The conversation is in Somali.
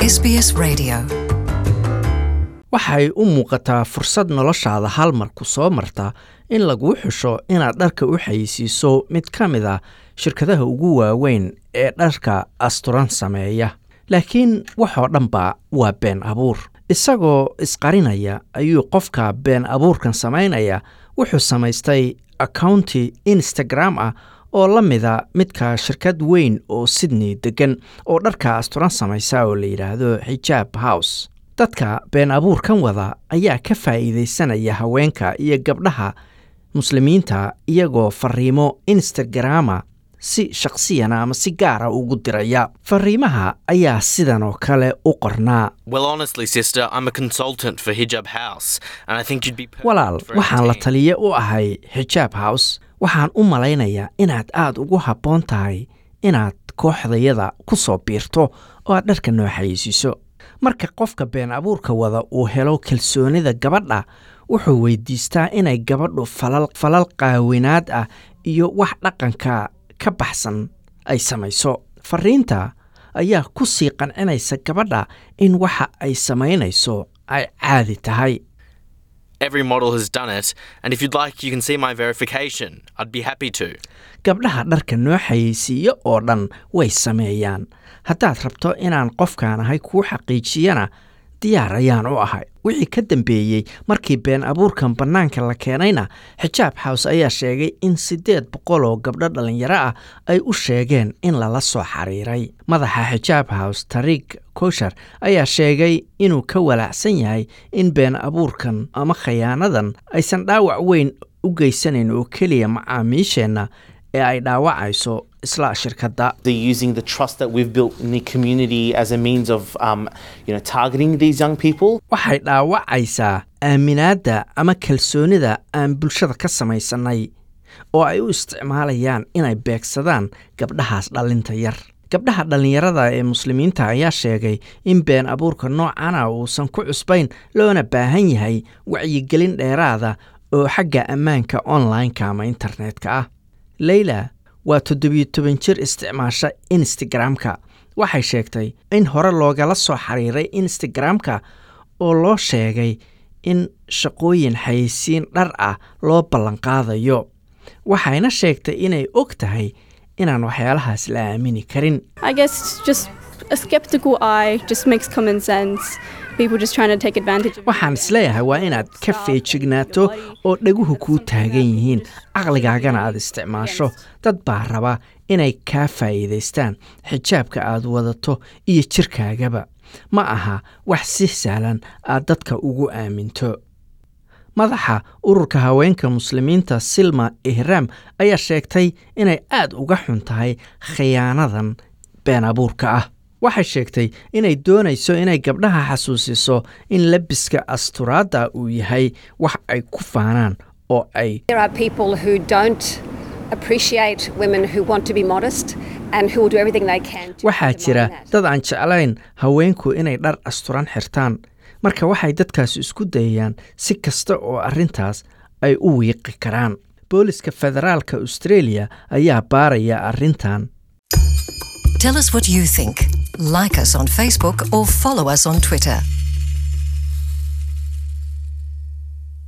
SBS Radio. waxay u muuqataa fursad noloshaada hal mar ku soo marta in laguu xusho inaad dharka u xayeysiiso mid ka mid a shirkadaha ugu waaweyn ee dharka asturan sameeya laakiin waxoo dhanba waa been abuur isagoo isqarinaya ayuu qofka been abuurkan samaynaya wuxuu samaystay accounti instagram ah oo la mida midka shirkad weyn oo sydney degan oo dharka asturan samaysa oo la yidhaahdo xijaab house dadka been abuurkan wada ayaa ka faa'iidaysanaya haweenka iyo gabdhaha muslimiinta iyagoo fariimo instagrama si shakhsiyana ama si gaara ugu diraya fariimaha ayaa sidan oo kale u qornaa Well, honestly, sister, I'm a consultant for Hijab House, and I think you'd be perfect walaal for our waxaan la team. taliye u ahay xijaab house waxaan u malaynayaa inaad aad ugu habboon tahay inaad kooxdayada ku soo biirto oo aad dharka noo xayeysiiso marka qofka been abuurka wada uu helo kalsoonida gabadha wuxuu weydiistaa inay gabadhu falal falal qaawinaad ah iyo wax dhaqanka ka baxsan ay samayso fariinta ayaa ku sii qancinaysa gabadha in waxa ay samaynayso ay caadi tahay Every model has done it, and if you'd like, you can see my verification. I'd be happy to. gabdhaha dharka noo xayeysiiyo oo dhan way sameeyaan haddaad rabto inaan qofkaan ahay kuu xaqiijiyana diyaar ayaan u ahay wixii ka dambeeyey markii been abuurkan bannaanka la keenayna xijaab house ayaa sheegay in siddeed boqol oo gabdho dhallinyaro ah ay u sheegeen in lala soo xiriiray madaxa xijaab house tariik koshar ayaa sheegay inuu ka walaacsan yahay in been abuurkan ama khayaanadan aysan dhaawac weyn u geysanayn oo keliya macaamiisheenna ee ay dhaawacayso isla shirkadda They're using the trust that we've built in the community as a means of, um, you know, targeting these young people. waxay dhaawacaysaa aaminaadda ama kalsoonida aan bulshada ka samaysannay oo ay u isticmaalayaan inay beegsadaan gabdhahaas dhallinta yar gabdhaha dhallinyarada ee muslimiinta ayaa sheegay in been abuurka noocana uusan ku cusbayn loona baahan yahay wacyigelin dheeraada oo xagga ammaanka online-ka ama internetka ah leyla waa toddobiyo toban jir isticmaasha instagram-ka waxay sheegtay in hore loogala soo xiriiray instagram-ka oo loo sheegay in shaqooyin xayeysiin dhar ah loo ballanqaadayo waxayna sheegtay inay og tahay inaan waxyaalahaas la aamini karin I guess just a skeptical eye just makes common sense. People just trying to take advantage of waxaan isleeyahay waa inaad ka feejignaato oo dhaguhu kuu taagan yihiin caqligaagana aad isticmaasho dad baa raba inay kaa faa'iidaystaan xijaabka aad wadato iyo jirkaagaba ma aha wax si sahlan aad dadka ugu aaminto madaxa ururka haweenka muslimiinta silma ihraam ayaa sheegtay inay aad uga xun tahay khiyaanadan been abuurka ah waxay sheegtay inay doonayso inay gabdhaha xasuusiso in labiska asturaadda uu yahay wax ay ku faanaan oo ay There are people who don't appreciate women who want to be modest and who will do everything they can to waxaa jira undermine that. dad aan jeclayn haweenku inay dhar asturan xirtaan marka waxay dadkaas isku dayayaan si kasta oo arrintaas ay u wiiqi karaan booliska federaalka australia ayaa baaraya arrintan Tell us what you think. Like us on Facebook or follow us on Twitter.